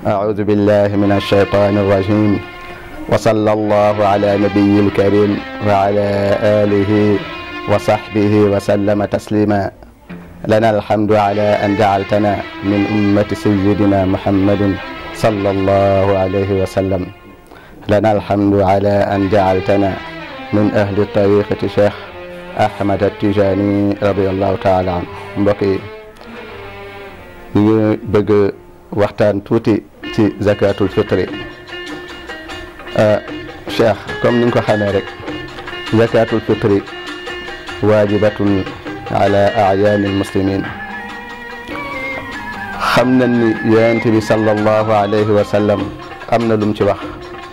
أعوذ بالله من الشيطان الرجيم وصلى الله على نبي الكريم وعلى آله وصحبه وسلم تسليما لنا الحمد على أن جعلتنا من أمة سيدنا محمد صلى الله عليه وسلم لنا الحمد على أن جعلتنا من أهل طريقة شيخ أحمد التجاني رضي الله تعالى عنه mbokk yi ñu ngi bëgg waxtaan tuuti ci zakatul fitri cheikh comme ni nga ko xamee rek zakatul fitri waajibatun ala ayaani almuslimin xam nañ ni yonent bi sallallahu alayhi wa sallam am na lum ci wax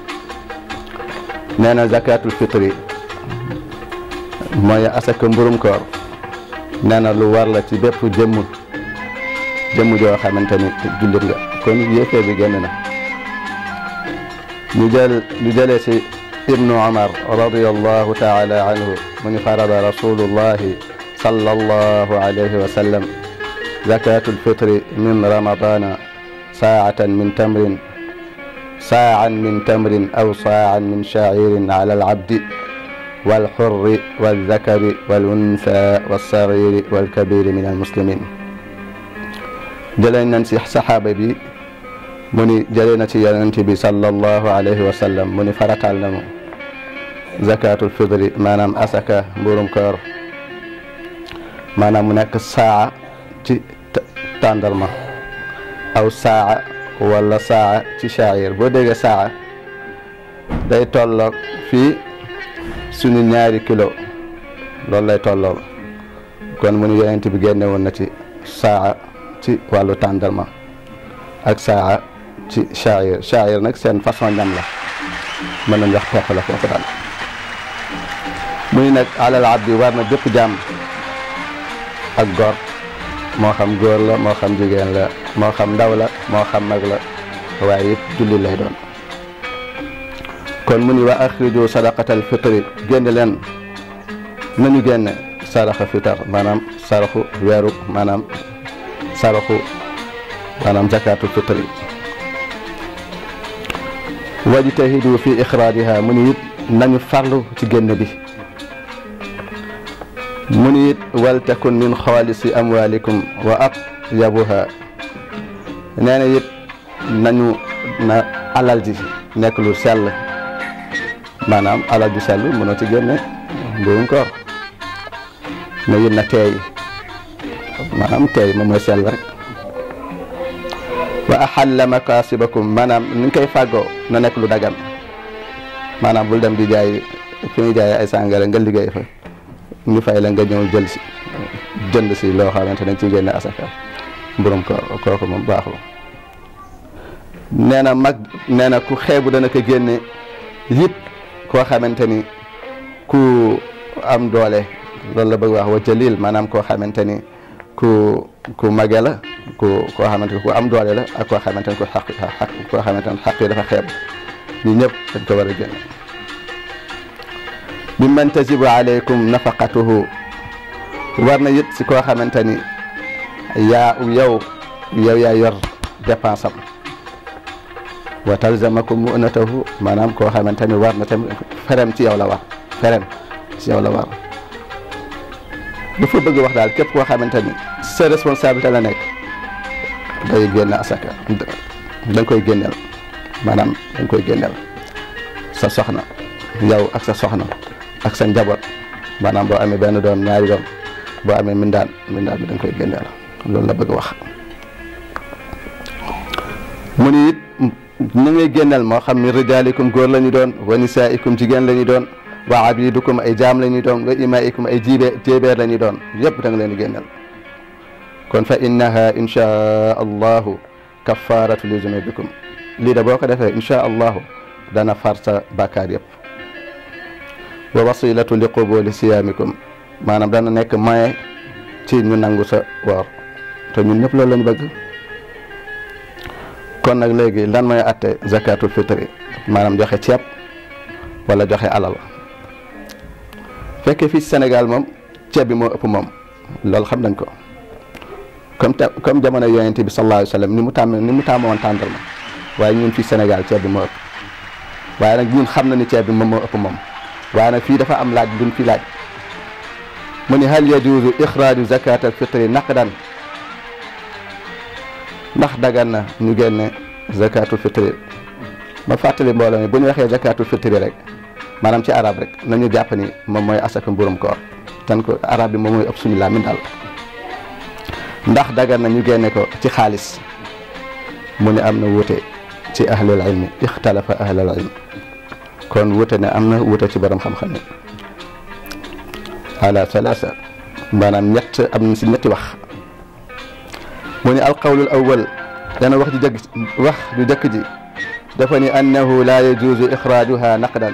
nee na zakatul fitri mooy asaka mburum koor nee na lu war la ci bépp jëmm jëmm joo xamante ni jullit nga kon yéefee bi génn na ñu jël ñu jëlee si ibnu omar radiallahu taala anhu mu ni farada rasulullahi sallallahu alayhi wa sallam zakatu lfitri min ramadana saatan min tamrin saaan min tamrin aw saaan min shacirin ala alabdi والحر والذكر والأنثى والصغير والكبير من المسلمين jëlee nañ si saxaaba bi mu ni jëlee na ci yonent bi sallallahu alayhi wa sallam mu ni farataal na mu zakatul fitri maanaam asaka mburum koor maanaam mu nekk saa ci tàndarma aw saa wala saa ci shaayir boo déggee saa day tolloog fii suñu ñaari kilo loolu lay tolloo kon mu ni yonent bi génne woon na ci saa ci wàllu tàndarma ak saa ci shaayir shaayir nag seen façon ñam la mën nañ wax pepp la foofu daal mu ni nag alal abdi war na bépp jàmm ak góor moo xam góor la moo xam jigéen la moo xam ndaw la moo xam mag la waaye it julli lay doon kon mu ni wa axriju sadaqatal fitri génne leen nañu génne saraxa fitar maanaam saraxu weeru maanaam saraxu maanaam zakatul fitri wajtahidu fi ixrajiha mu ni it nañu farlu ci génn bi mu ni it wal takun min xaalisi amwalikum wa atyabuha nee na it nañu na alal ji nekk lu sell maanaam alal ju sell mënoo ci génne mburum koor na it na teey maanaam teey moom mooy sell rek wa axalla makasibakum maanaam ni nga koy fàggoo na nekk lu dagan maanaam bul dem di jaay fi ñuy jaay ay sàngara nga liggéey fa ñu fay la nga ñëw jël si jënd si loo xamante ne ci génne asaka mburum koor kooku moom baaxul nee na mag nee na ku xeebu dana ko génne yit koo xamante ni ku am doole loolu la bëgg wax wa jalil maanaam koo xamante ni ku ku mage la ku koo xamante ni ku am doole la ak koo xamante ni ku xaq xaq koo xamante ni xaq yi dafa xeeb ñi ñëpp dañ ko war a génne bi man tajibu alaykum nafaqatuhu war na it si koo xamante ni yaa yow yow yaa yor dépense am wa talzamakum mu'natahu maanaam koo xamante ni war na tamit ferem ci yow la war ferem ci yow la war dafa bëgg wax daal képp koo xamante ni sa responsabilité la nekk day génn asaka da nga koy génneel maanaam da nga koy génneel sa soxna yow ak sa soxna ak sa njaboot maanaam boo amee benn doom ñaari doom boo amee mindaan mindaan bi da nga koy génneel loolu la bëgg wax mu ni it ñu ngay génneel moo xam min rijaalikum góor la ñu doon wa nisaaikum jigéen la ñu doon wa abidukum ay jaam la ñu doon wa imaikum ay jibe jéebeer la ñu doon yëpp da nga leen di génneel kon fa innaha inchaa allahu kafaratu li zunubikum lii da boo ko defee inchaa allahu dana far sa bàkkaar yëpp wa wasilatu li qubuli siyaamikum maanaam dana nekk moyen ci ñu nangu sa woor te ñun ñëpp loolu la ñu bëgg kon nag léegi lan mooy atte zakatul fitri maanaam joxe ceeb wala joxe alal fekkee fii Sénégal moom ceeb bi moo ëpp moom loolu xam nañ ko comme te comme jamono yonent bi sallallahu alayhi wa sallam ni mu tàmm ni mu tàmm woon tàndarma waaye ñun fii Sénégal ceeb bi moo ëpp waaye nag ñun xam na ni ceeb bi moom moo ëpp moom waaye nag fii dafa am laaj duñ fi laaj mu ni hal yajuuzu ixraaju zakat al fitri naqdan ndax dagan na ñu génne zakatul fitri ma fàttali mbooloo mi bu ñu waxee zakatul fitri rek maanaam ci arab rek nañu jàpp ni moom mooy asaka mburum koor tan ko arab bi moom mooy ëpp suñu làmmiñ daal ndax dagan na ñu génne ko ci xaalis mu ne am na wuute ci ahlul ilmi ixtalafa ahlul ilmi kon wuute ne am na wuute ci borom xam-xam yi ala thalatha maanaam ñett am na si ñetti wax mu ne alqawlul awwal dana wax ju jëkk wax ju jëkk ji dafa ni annahu la yajuuzu ixraajuha naqdan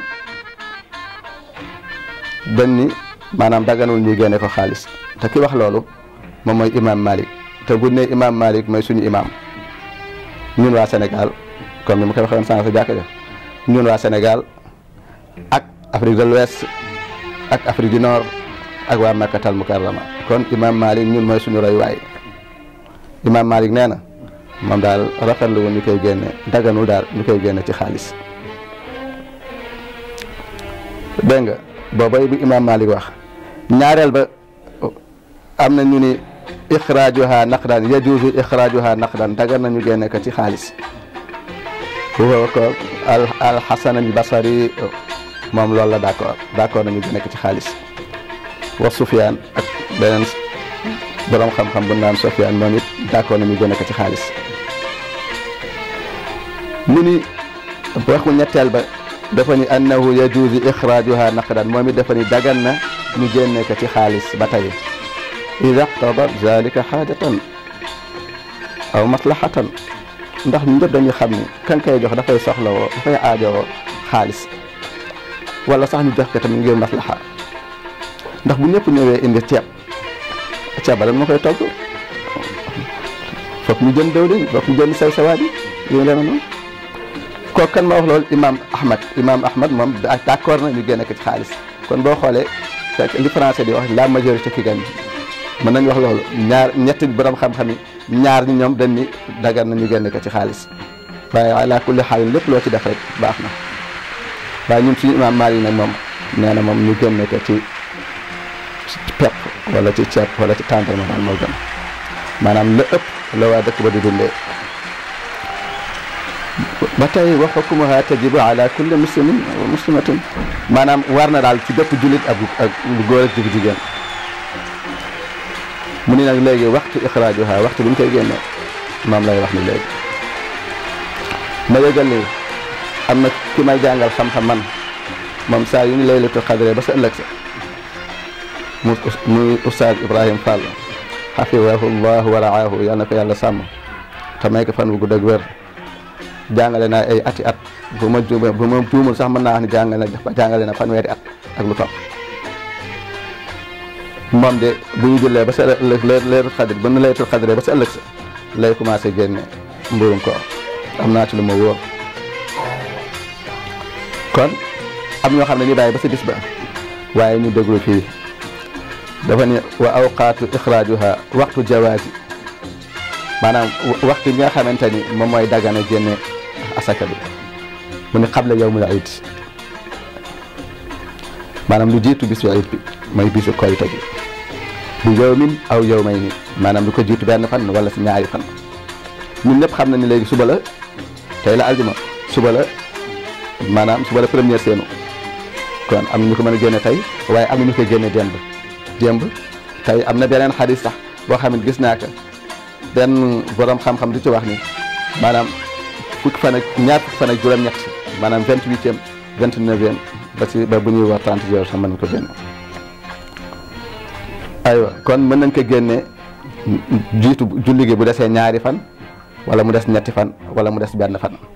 dañ ni maanaam daganul ñuy génne ko xaalis te ki wax loolu moom mooy imam Malik te bu ne imam Malik mooy suñu imam ñun waa Sénégal comme ni ma koy waxee woon sànq sa jàkka ja ñun waa Sénégal ak Afrique de l'Ouest ak Afrique du Nord ak waa Makkatal Mukarrama kon imam Malik ñun mooy suñu royuwaay imam Malik nee na moom daal rafetlu wu ñu koy génne daganul daal ñu koy génne ci xaalis dégg nga boobay bu imam Malik wax ñaareel ba am na ñu ni ixraajuha naqdan yajuuzu ixraajuha naqdan dagan nañu génne ko ci xaalis huwa ko al al xasan al basari moom loolu la d' accord d' accord nañu génne ko ci xaalis wa Sufyaan ak beneen borom xam-xam bu naan Sufyaan moom it d' accord nañu génne ko ci xaalis mu ni waxu ñetteel ba dafa ni annahu yajuuzu ixraajuha naqdan moom it dafa ni dagan na ñu génne ko ci xaalis ba tey ida qtada zalika xaajatan aw maslahatan ndax ñu ñëpp dañuy xam ni kan koy jox dafay soxlawoo dafay aajowoo xaalis wala sax ñu jox ko tamit ngir maslaha ndax bu ñëpp ñëwee indi ceeb ceeb ba lan moo koy togg foog ñu jënd dawlin foog ñu jënd sew sewaat yi yu demee noonu kooku kan ma wax loolu imam ahmad imam ahmad moom d' accord na ñu génne ko ci xaalis kon boo xoolee fekk li français di wax la majorité qui gagne mën nañu wax loolu ñaar ñetti borom xam-xam yi ñaar ñi ñoom dañ ni dagan na ñu génne ko ci xaalis waaye ala kulli xaal lépp loo ci def rek baax na waaye ñun suñu imam Maalik nag moom nee na moom ñu génne ko ci pepp wala ci ceeb wala ci tàndarma daal moo gën maanaam la ëpp la waa dëkk ba di dundee ba tey wa xukmuha tajibu ala kulli muslimin wa muslimatin maanaam war na daal ci bépp jullit ak ak lu góor ak jëf jigéen mu ni nag léegi waxtu ixraajuha waxtu bi ñu koy génne moom lay wax ni léegi ma yëgal ni am na ki may jàngal xam-xam man moom saa yu ñu laylatul xadre ba sa ëllëg sa mu muy oustaz Ibrahima Fall xafidahu llahu wa raahu yal na ko yàlla sàmm te may ko fan wu gudd ak wér jàngale naa ay ati at bu ma juumee bu ma juumul sax mën naa wax ni jàngale na jàngale na fanweeri at ak lu topp moom de bu ñu jullee ba sa ëllëg leetul xadri ba nu leetul xadri ba sa ëllëg sa lay commencé génne mburum koor am naa ci lu ma wóor kon am ñoo xam ne ñu bàyyi ba sa bis ba waaye ñu déglu fii dafa ne wa awqaatu ixraajuha waxtu jawaazi maanaam waxtu bi nga xamante ni moom mooy dagana génne asaka bi mu ne xable yawmul iid maanaam lu jiitu bisu iid bi mooy bisu korite gi bu yawmin aw yawmayni maanaam lu ko jiitu benn fan wala si ñaari fan ñun ñëpp xam na ni léegi suba la tey la aljuma suba la maanaam suba la première seenu kon am na ñu ko mën a génne tey waaye am na ñu koy génne démb démb tey am na beneen xadis sax boo xam ne gis naa ko benn borom xam-xam di ci wax ni maanaam fukki fan ak ñaar fukki fan ak juróom-ñett maanaam vingt huitième vingt neuvième ba ci ba bu ñuy wax trente jours sax mën nañ ko génne. aywa kon mën nañ ko génne jiitu julli gi bu desee ñaari fan wala mu des ñetti fan wala mu des benn fan.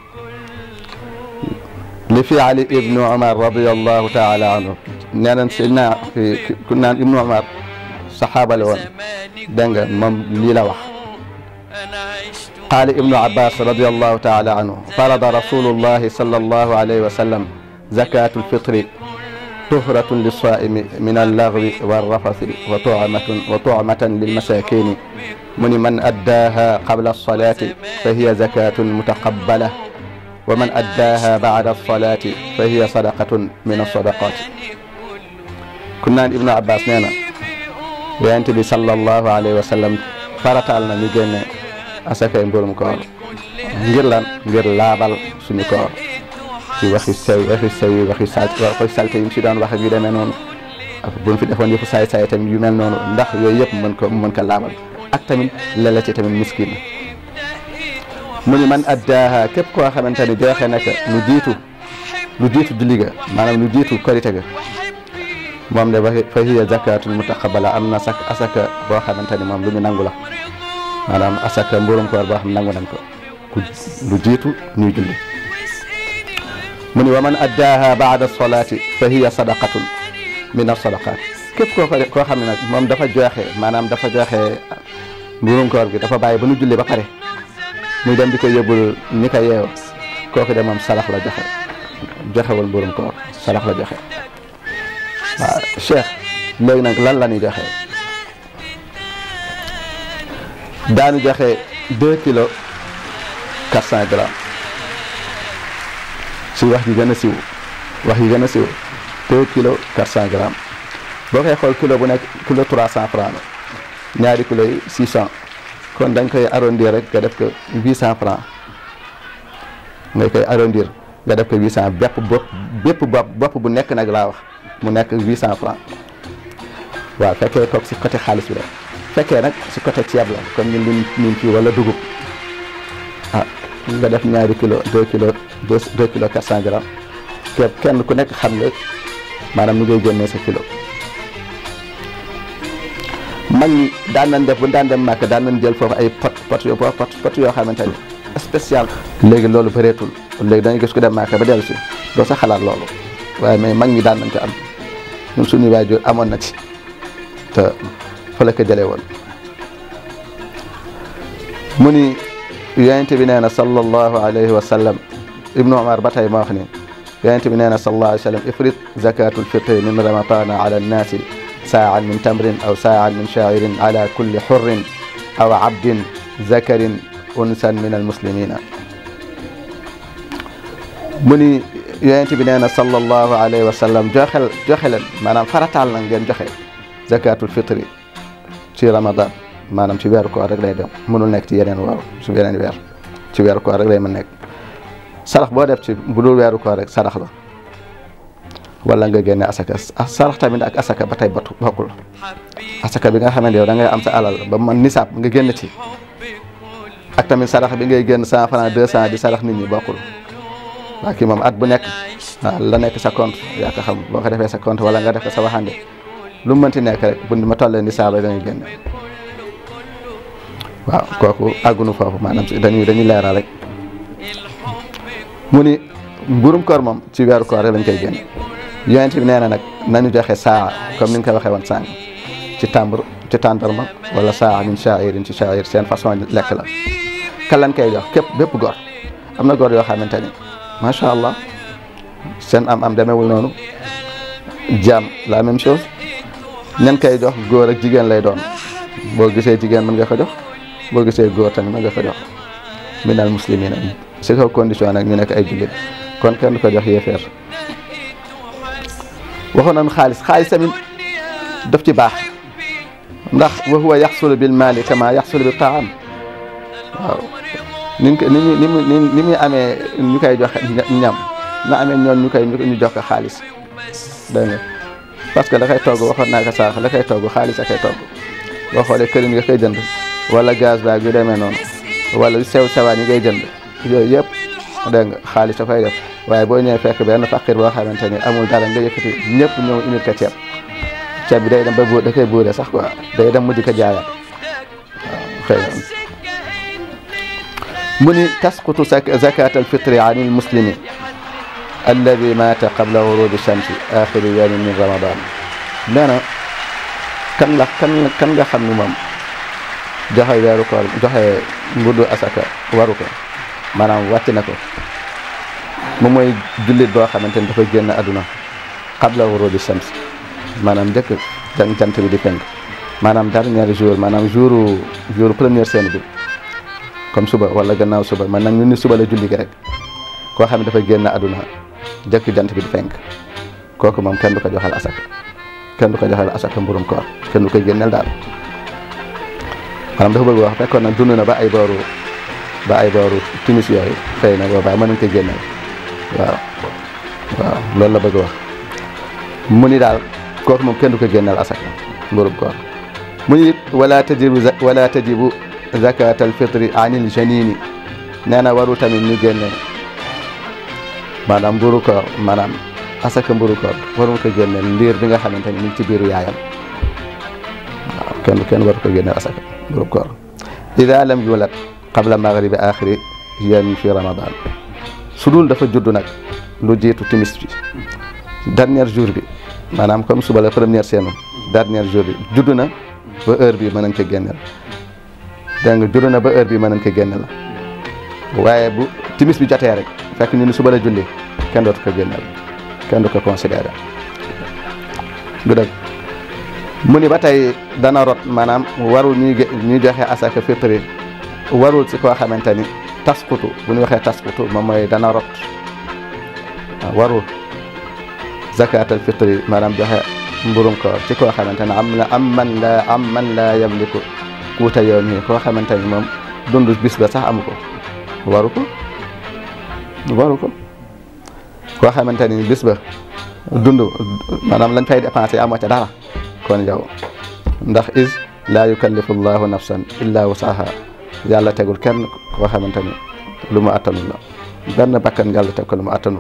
li fi Ali ibnu Umar radiyallahu taala anhu nee nañ si naa ku naan ibnu Umar saxaaba la woon dégg nga moom lii la wax qaala ibnu Abbas radiyallahu taala anhu farada rasulullahi sallallahu alayhi wa sallam zakatu lfitri tuhratun lissaimi min allagwi walrafasi wa tumatun wa tumatan lilmasakini mu ni man addaaha qabla alsalati fa hiya zakatun mutaqabbala wa man addaaha bada alsalati fa hiya sadaqatun min alsadaqati kun naan ibnu abbas nee na yonent bi sallallahu alayhi wa sallam farataal na ñu génne asakay mburum koor ngir lan ngir laabal suñu koor ci waxi sew waxi sew yi waxi sa waxi salte yi mu si doon wax ak yu demee noonu ak bu mu fi defoon yëfu saay saay tamit yu mel noonu ndax yooyu yëpp mën ko mën ko laabal ak tamit lele ci tamit miskin mu ni man addaaha képp koo xamante ni joxe na ko lu jiitu lu jiitu julli ga maanaam lu jiitu korite ga moom de fa hiya zakatun mutaqabala am na sak asaka boo xamante ni moom lu ñu nangu la maanaam asaka mburum koor boo xam nangu nañ ko ku lu jiitu ñuy julli mu ni wa man addaaha baada solati fa hiya sadaqatun min alsadaqat képp koo ko koo xam ne nag moom dafa joxe maanaam dafa joxe mburum koor gi dafa bàyyi ba nu julli ba pare muy dem di ko yóbbul ñi ko yeew kooku de moom sarax la joxe joxewul mburum koor sarax la joxe waaw cheikh léegi nag lan la ñuy joxe daanu joxe deux kilos quatre cent grammes si wax ji gën a siw wax yi gën a siw deux kilos quatre cent grammes boo koy xool kilo bu nekk kilo trois cent franc la ñaari kilo yi six cent kon dañ koy arrondir rek nga def ko huit cent franc nga koy arrondir nga def ko huit cent bépp bopp bépp bopp bopp bu nekk nag laa wax mu nekk huit cent franc waaw fekkee toog si côté xaalis bi la fekkee nag si côté ceeb la comme ñun liñ ñun fii wala dugub ah nga def ñaari kilo deux kilo deux deux kilo quatre cent grammes képp kenn ku nekk xam nga maanaam ni ngay génnee sa kilo mag ñi daan nañ def bu daan dem màkk daan nañ jël foofu ay pot pot yoo pot pot yoo xamante ni spécial léegi loolu bëreetul léegi dañuy gis ku dem màkk ba dellu si doo sa xalaat loolu waaye mais mag ñi daan nañ ko am ñun suñu waajur amoon na ci te fa la ko jëlee woon mu ni yonent bi nee na sallallahu alayhi wa sallam ibnu umar ba tey ma wax ni yonent bi nee na sallallahu alayhi wa sallam ifrit zakatul fitri min ramadana ala annaasi saa'an min tamrin aw saa'an min sha'irin ala kulli hurrin aw abdin zakarin unsan min almuslimina mu ni yonent bi nee na sallallahu alayhi wa sallam joxel joxe leen maanaam farataal na ngeen joxe zakatul fitri ci ramadan maanaam ci weeru koor rek lay dem mënul nekk ci yeneen waaw ci yeneen weer ci weeru koor rek lay mën nekk sarax boo def ci bu dul weeru koor rek sarax la wala nga génne asaka sarax tamit ak asaka ba tey batu bokkul asaka bi nga xamante yow da ngay am sa alal ba man nisaab nga génn ci ak tamit sarax bi ngay génn cent franc deux cent di sarax nit ñi bokkul waa kii moom at bu nekk waaw la nekk sa compte yaa ko xam boo ko defee sa compte wala nga def ko sa waxande lu mu mënti nekk rek bu ma tollee nisaab rek dañuy génne waaw kooku àggunu foofu maanaam dañuy dañuy leeral rek mu ni mburum koor moom ci weeru koor rek lañ koy génne yonent bi nee na nag nañu joxe saa comme ni nga ko waxee woon sànq ci tàmbur ci tàndarma wala saa min shairin ci shair seen façon lekk la kan lañ koy jox képp bépp góor am na góor yoo xamante ni macha allah seen am am demewul noonu jaam la même chose ñan koy jox góor ak jigéen lay doon boo gisee jigéen mën nga ko jox boo gisee góor tamit mën nga ko jox minal muslimina si kaw condition nag ñu nekk ay jullit kon kenn du ko jox yéefeer waxoon nañu xaalis xaalis tamit daf ci baax ndax wa huwa yaxsulu bil maali kama yaxsulu bi taam waaw ni mu ni mu ni mu ni muy amee ñu koy joxe ñam na amee ñoon ñu koy ñu jox ko xaalis dégg nga parce que da koy togg waxoon naa ko saax da koy togg xaalis a koy togg boo xoolee këriñ nga koy jënd wala gaz baag yu demee noonu wala sew sewaan yi ngay jënd yooyu yëpp dégg nga xaalis da koy def waaye boo ñëwee fekk benn faqir boo xamante ni amul dara nga yëkkati ñëpp ñëw indil ko ceeb ceeb bi day dem ba bu da koy buure sax quoi day dem mujj ko jaayaat waaw xëy na mu ni tasqutu zakat alfitri an almuslimi alladi mata qabla ghurubi shamsi axiru yawmin min ramadan nee na kan la kan kan nga xam ni moom joxe weeru koor joxe mbuddu asaka waru ko maanaam wàcc na ko moom mooy jullit boo xamante ni dafa génn àdduna qabla wurudi shams maanaam njëkk jant jant bi di fenk maanaam dernier jour maanaam jour jour première scène bi comme suba wala gannaaw suba man nag ñu ni suba la julli gi rek koo xam ne dafa génn àdduna jëkk jant bi di fenk kooku moom kenn du ko joxal asaka kenn du ko joxal asaka mburum koor kenn du ko génneel daal maanaam dafa bëgg wax fekkoon nag dund na ba ay booru ba ay booru timis yooyu xëy na boobaa mën nañ ko génneel waaw waaw loolu la bëgg wax mu ni daal kooku moom kenn du ko génneel asaka mburum koor mu ni it wala tajibu wala tajibu zakat al fitri anil janini nee na waru tamit ñu génne maanaam mburu koor maanaam asaka mburu koor waru ko génneel ndiir bi nga xamante ni mu ngi ci biiru yaayam waaw kenn kenn waru ko génneel asaka mburu koor ida lam yulat qabla maghribi axiri yawmi fi ramadan su dul dafa judd nag lu jiitu timis bi dernier jour bi maanaam comme suba la première seenu dernier jour bi judd na ba heure bi mën nañ ko génneel dégg nga judd na ba heure bi mën nañ ko génneel waaye bu timis bi jotee rek fekk ñu ni suba la julli kenn dootu ko génneel kenn du ko considéré du dëgg mu ni ba tey dana rot maanaam warul ñuy ñuy joxe asaka fitri warul si koo xamante ni taskutu bu ñu waxee taskutu moom mooy dana rot warul zakatal fitri maanaam joxe mburum koor ci koo xamante ne am na am man la am man la yamliku kuuta yoon yi koo xamante ni moom dund bis ba sax amu ko waru ko waru ko koo xamante ni bis ba dund maanaam lañ fay dépensé amoo ca dara kon yow ndax is laa yukallifu llahu nafsan illa wusaha yàlla tegul kenn koo xamante ni lu mu attanul la benn bakkan yàlla teg ko lu mu attanul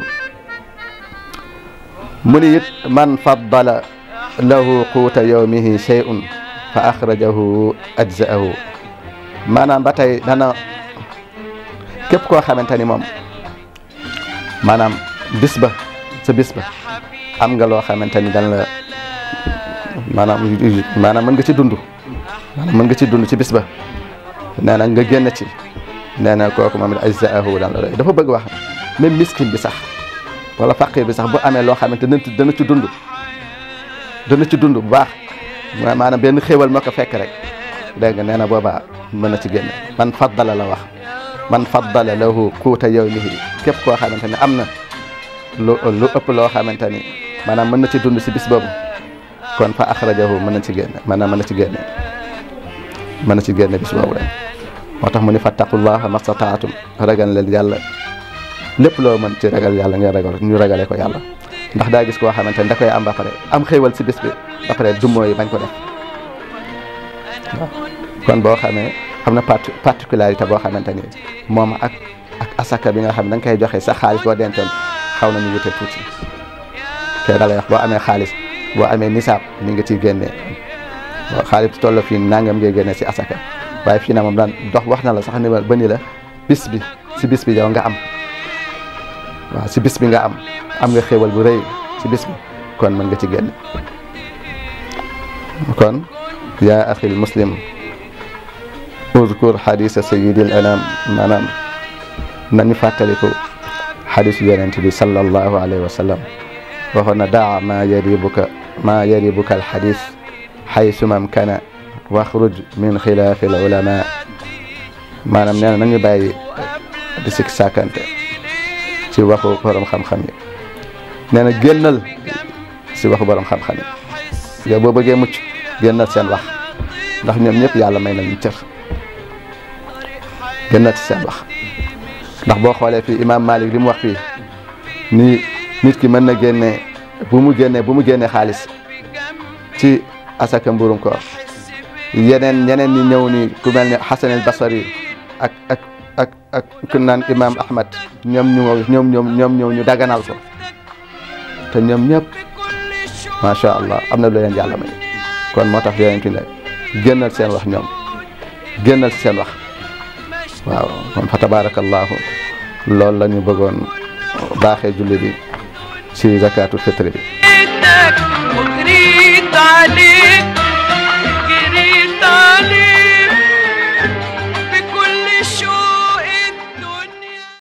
mu ni it man faddala lahu quuta yawmihi shay'un fa axrajahu ajzaahu maanaam ba tey dana képp koo xamante ni moom maanaam bis ba sa bis ba am nga loo xamante ni dan la maanaam maanaam mën nga ci dund maanaam mën nga ci dund ci bis ba nee na nga génn ci nee na kooku moom it ajzaahu dan la doy dafa bëgg wax même miskin bi sax wala faqir bi sax bu amee loo xamante ne dana ci dund dana ci dund bu baax maanaam benn xéewal moo ko fekk rek dégg nga nee na boobaa mën na ci génne man faddala la wax man faddala lahu quuta yawmihi képp koo xamante ne am na lu lu ëpp loo xamante ni maanaam mën na ci dund si bis boobu kon fa axrajahu mën na ci génne maanaam mën na ci génne mën na ci génne bis boobu rek moo tax mu ni fattaqullaha mastataatum ragal leen yàlla lépp loo mën ci ragal yàlla ngeen ragal ñu ragale ko yàlla ndax daa gis koo xamante ni da koy am ba pare am xéewal si bis bi ba pare dummoo yi bañ ko def waaw kon boo xamee am na parti particularité boo xamante ni moom ak ak asaka bi nga xam ne da nga koy joxe sa xaalis boo dencoon xaw nañu wute tuuti kay da lay wax boo amee xaalis boo amee nisaab ni nga ciy génnee waaw xaalis toll fii nangam ngay génnee si asaka waaye fii na moom daan dox wax na la sax ni ba ni la bis bi si bis bi yow nga am waaw si bis bi nga am am nga xéewal bu rëy si bis bi kon mën nga ci génne kon yaa axil muslim uzkur xadisa sayidil anam maanaam nañu fàttaliku xadisu yonent bi sallallahu alayhi wa sallam waxoon na daa ma yaribuka ma yaribuka alxadis xaysumam kana waxruj min xilaafi al ulama maanaam nee na nañu bàyyi di sik sàkkante ci waxu borom xam-xam yi nee na génnal si waxu borom xam-xam yi yow boo bëggee mucc génnal seen wax ndax ñoom ñëpp yàlla may nañu cër génnal ci seen wax ndax boo xoolee fii imam Malik li mu wax fii ni nit ki mën na génne bu mu génne bu mu génne xaalis ci asaka mburum koor yeneen ñeneen ñi ñëw ni ku mel ne Hasan al Basri ak ak ak ak ku naan imam Ahmad ñoom ñu ñoom ñoom ñoom ñëw ñu daganal ko te ñoom ñëpp macha allah am na lu leen yàlla may kon moo tax yonent ne génnal seen wax ñoom génnal si seen wax waaw kon fa tabarakallahu loolu la ñu bëggoon baaxee julli bi ci zakatul fitri bi وجريت عليك